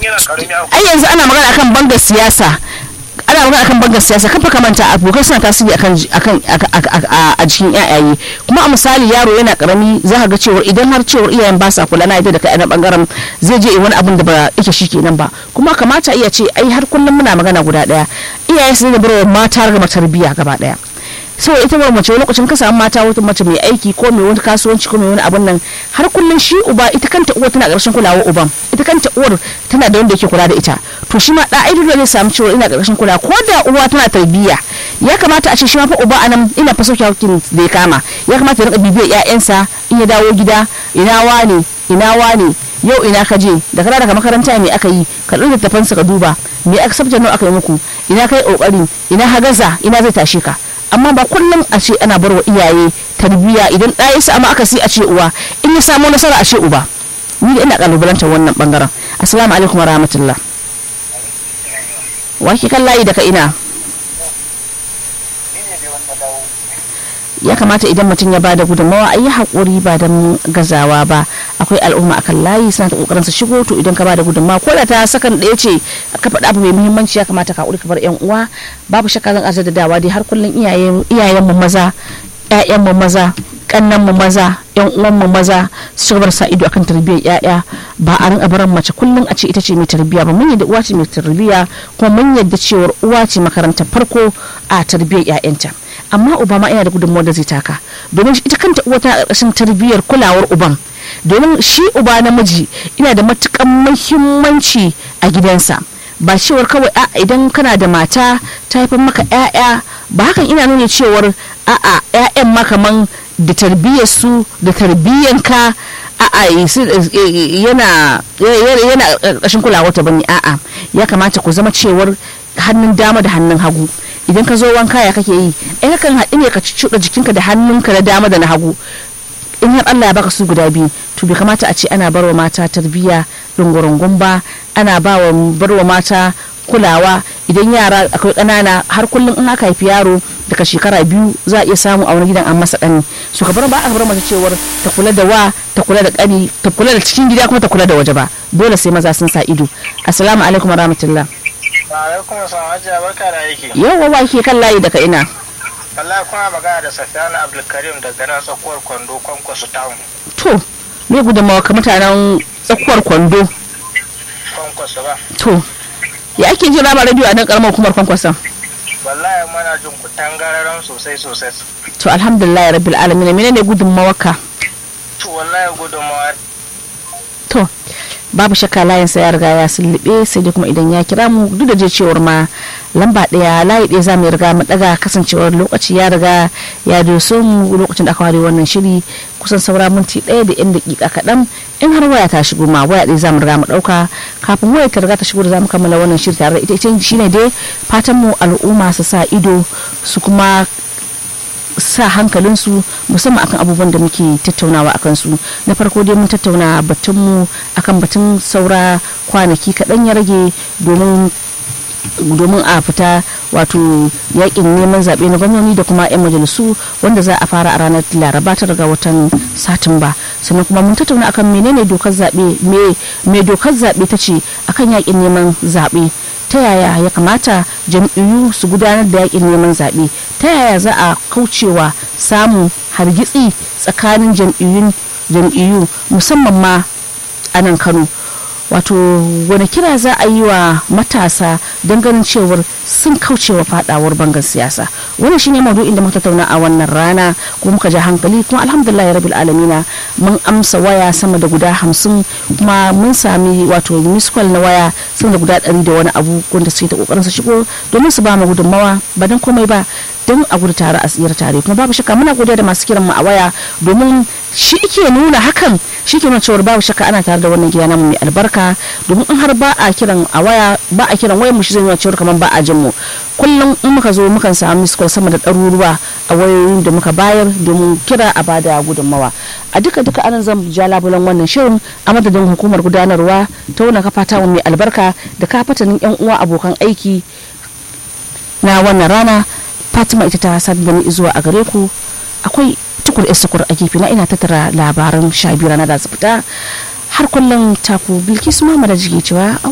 yana karami a ai yanzu ana magana akan bangar siyasa ana magana akan bangar siyasa kafa kamanta abokai suna tasiri akan akan a jikin yayaye kuma a misali yaro yana karami za ka ga cewar idan har cewar iyayen ba sa kula na yadda da kai a bangaren zai je wani abin da ba yake shi kenan ba kuma kamata iya ce ai har kullum muna magana guda daya iyaye su ne bar mata ga tarbiyya gaba daya so ita ba mace wani lokacin ka samu mata wata mace mai aiki ko mai wani kasuwanci ko mai wani abun nan har kullum shi uba ita kanta uwa tana ƙarshen kulawa uban ita kanta uwar tana da wanda yake kula da ita to shi ma da aidu zai samu cewa ina ƙarshen kula ko da uwa tana tarbiyya ya kamata a ce shi ma fa uba anan ina fa sauke hakkin da ya kama ya kamata ya rika bibiyar ƴaƴansa in ya dawo gida ina wane ina wane yau ina ka je da kana daga makaranta me aka yi ka ɗauki tafansa ka duba me aka sabta nawa aka yi muku ina kai kokari ina hagaza ina zai tashe ka amma ba kullum a ce ana barwa iyaye tarbiyya idan ɗaya ya samu aka a ce uwa in ya samu nasara a ce uba ni da ina kalubalantar wannan bangaren assalamu alaikum wa rahmatullah wa ke kan layi daga ina ya kamata idan mutum ya bada gudunmawa a yi haƙuri ba don gazawa ba akwai al'umma akan layi suna ta ƙoƙarin su shigo to idan ka bada gudunmawa ko da ta sakan ɗaya ce ka faɗa abu mai muhimmanci ya kamata ka ka bar yan uwa babu shakka zan arzar da dawa dai har kullum iyayen mu maza ƴaƴan mu maza kannan mu maza yan uwan mu maza su bar sa ido akan tarbiyyar ƴaƴa ba a rinka barin mace kullum a ce ita ce mai tarbiyya ba mun yadda uwa ce mai tarbiyya kuma mun yadda cewar uwa ce makarantar farko a tarbiyyar ƴaƴanta amma uba ma yana da gudunmawar da zai taka domin ita kanta uwa tana ƙarƙashin tarbiyyar kulawar uban domin shi uba namiji ina da matukan muhimmanci a gidansa ba cewar kawai a idan kana da mata ta haifar maka 'ya'ya ba hakan ina nuna cewar a'a 'ya'yan ma kaman da tarbiyyar su da tarbiyyanka a'a yana yana ƙarƙashin kulawar ta bane a'a ya kamata ku zama cewar hannun dama da hannun hagu idan ka zo wanka ya kake yi ai kan haɗu ne ka cuɗa jikinka da hannunka na dama da na hagu in har Allah ya baka su guda biyu to bai kamata a ce ana barwa mata tarbiyya rungurungun ba ana ba wa barwa mata kulawa idan yara akwai ƙanana har kullum in aka haifi yaro daga shekara biyu za a iya samu a wani gidan an masa ƙani so ka bar ba a bar mace cewar ta kula da wa ta kula da ƙani ta kula da cikin gida kuma ta kula da waje ba dole sai maza sun sa ido assalamu alaikum warahmatullahi alaikum salam hajiya barka da aiki yawwa wa ke kan layi daga ina wallahi kuna magana da safiyana abdulkarim daga nan tsakuwar kwando kwankwaso town to me gudunmawa ka mutanen tsakuwar kwando kwankwaso ba to ya ake jin rama radio a nan karamar hukumar kwankwason wallahi muna jin ku tangararan sosai sosai to alhamdulillah rabbil alamin menene gudunmawa ka to wallahi gudunmawa to babu shakka layin sa ya riga ya sullube sai dai kuma idan ya kira mu duk da je cewar ma lamba daya layi daya za mu riga mu daga kasancewar lokaci ya riga ya doso mu lokacin da aka ware wannan shiri kusan saura minti daya da yan dakika kaɗan in har waya ta shigo ma waya ɗaya za mu riga mu ɗauka kafin waya ta riga ta shigo da za mu kammala wannan shiri tare da ita ita shine dai fatan mu al'umma su sa ido su kuma sa hankalinsu musamman akan abubuwan da muke tattaunawa a kansu na farko dai mun tattauna batunmu akan batun saura kwanaki kaɗan ya rage domin domin a fita wato yakin neman zaɓe na gwamnoni da kuma 'yan majalisu wanda za a fara a ranar laraba ta daga watan satumba sannan kuma mun tattauna akan menene dokar zaɓe me dokar zaɓe ta ce akan yakin neman zaɓe ta yaya ya kamata jam'iyyu su gudanar da yakin neman zaɓe ta yaya za a kaucewa samun hargitsi tsakanin jam'iyyu musamman ma a nan kano wato wani kira za a yi wa matasa don ganin cewar sun kaucewa fadawar bangar siyasa wannan shine maudu'in da muka tattauna a wannan rana kuma muka ja hankali kuma alhamdulillah ya rabil alamina mun amsa waya sama da guda hamsin kuma mun sami wato miskwal na waya sama da guda ɗari da wani abu wanda suke ta kokarin su shigo domin su ba mu gudunmawa ba don komai ba don a gudu tare a tsira tare kuma babu shakka muna godiya da masu kiran mu a waya domin shi ke nuna hakan shi ke nuna cewar babu shakka ana tare da wannan gida namu mai albarka domin in har ba a kiran a waya ba a kiran wayar mu shi zai nuna cewar kamar ba a jin mu kullum in muka zo mukan samu miskol sama da ɗaruruwa a wayoyin da muka bayar domin kira a bada gudunmawa a duka duka anan zan ja labulan wannan shirin a madadin hukumar gudanarwa ta wannan kafa ta mai albarka da kafatanin yan uwa abokan aiki na wannan rana fatima ita ta sadar da ni zuwa a gare ku akwai tukur sukur a gefe na ina tattara labaran sha biyu rana da su fita har kullum taku bilkisu mamada jige cewa